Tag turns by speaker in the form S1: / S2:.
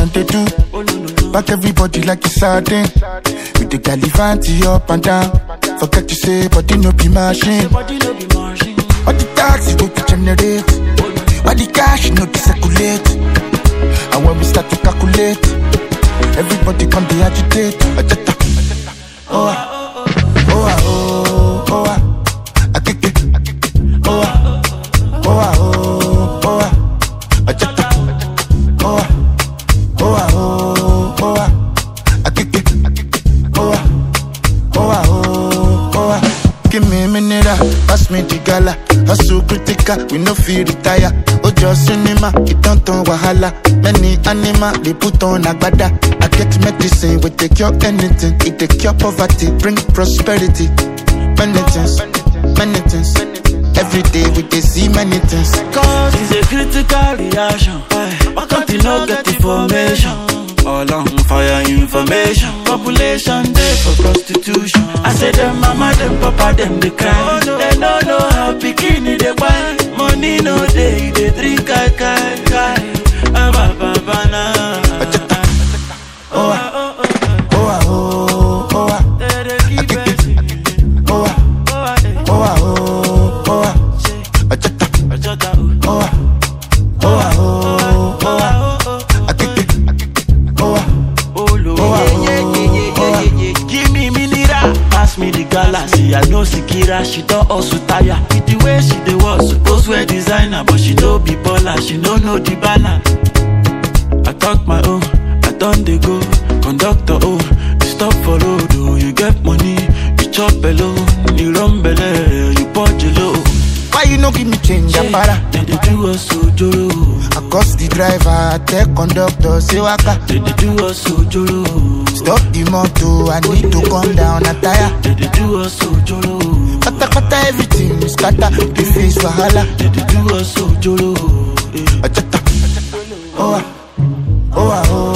S1: them they do. Back everybody like it's sardine. With the galivanti up and down. Forget to say, but no be machine.
S2: Body no be machine.
S1: All the taxi go to generate. All the cash no to circulate. And when we start to calculate, everybody come be agitate. Ajata. Oh, ah. oh, ah, oh, oh, ah. Akeke. Oh, ah. oh, ah, oh, oh, ah. Ajata. Oh, ah. oh, ah, oh, oh, ah. Akeke. Oh, ah. Oh, ah, oh, oh, ah. Give me a minute, ah. pass me the gala. Hustle critical, we no feel retire. Ojo cinema, it don't turn wahala. Many animal, they put on agbada. I get medicine, we take cure anything. It take cure poverty, bring prosperity. Many things, many things. Every day we dey see many things.
S2: Cause it's a critical reaction. Why can't you not get information? All on fire information. Population day for prostitution. I say them mama, them papa, them they cry. They don't know how bikini they buy. Money no day, they drink kai kai kai. Ah, ba, ba, ba, na.
S1: Oh, ah, oh, ah, oh, oh, ah.
S2: They dey keep it.
S1: Oh, ah,
S2: Oh, ah, eh.
S1: oh, ah, oh, oh, ah. Ajata.
S2: Ajota, oh.
S1: Oh, ah, oh, ah, oh, oh, ah.
S2: Oh, oh, oh.
S1: Akeke. Oh, ah.
S2: Oh, Lord.
S1: Oh, ah,
S2: yeah, yeah, yeah, yeah,
S1: oh,
S2: yeah, yeah, yeah. Give me mineral, pass me the galaxy. I know Sikira, she don't also tire. With the way she dey was suppose wear designer, but she no be baller, she no know the balance. I talk my own, I done dey go. Conductor, oh, you stop for road, oh, you get money, you chop alone, you run belle, you punch low.
S1: Why you no give me change, Apara?
S2: Then they do us ojoro,
S1: I cost the driver, I tell conductor, say waka.
S2: then they do us ojoro.
S1: Stop the motor, I need to come down a tire.
S2: Then they do us ojoro.
S1: Kata kata everything is scatter, the face wahala.
S2: Then they do us ojoro. eh.
S1: Ajata. Oh ah, oh ah, oh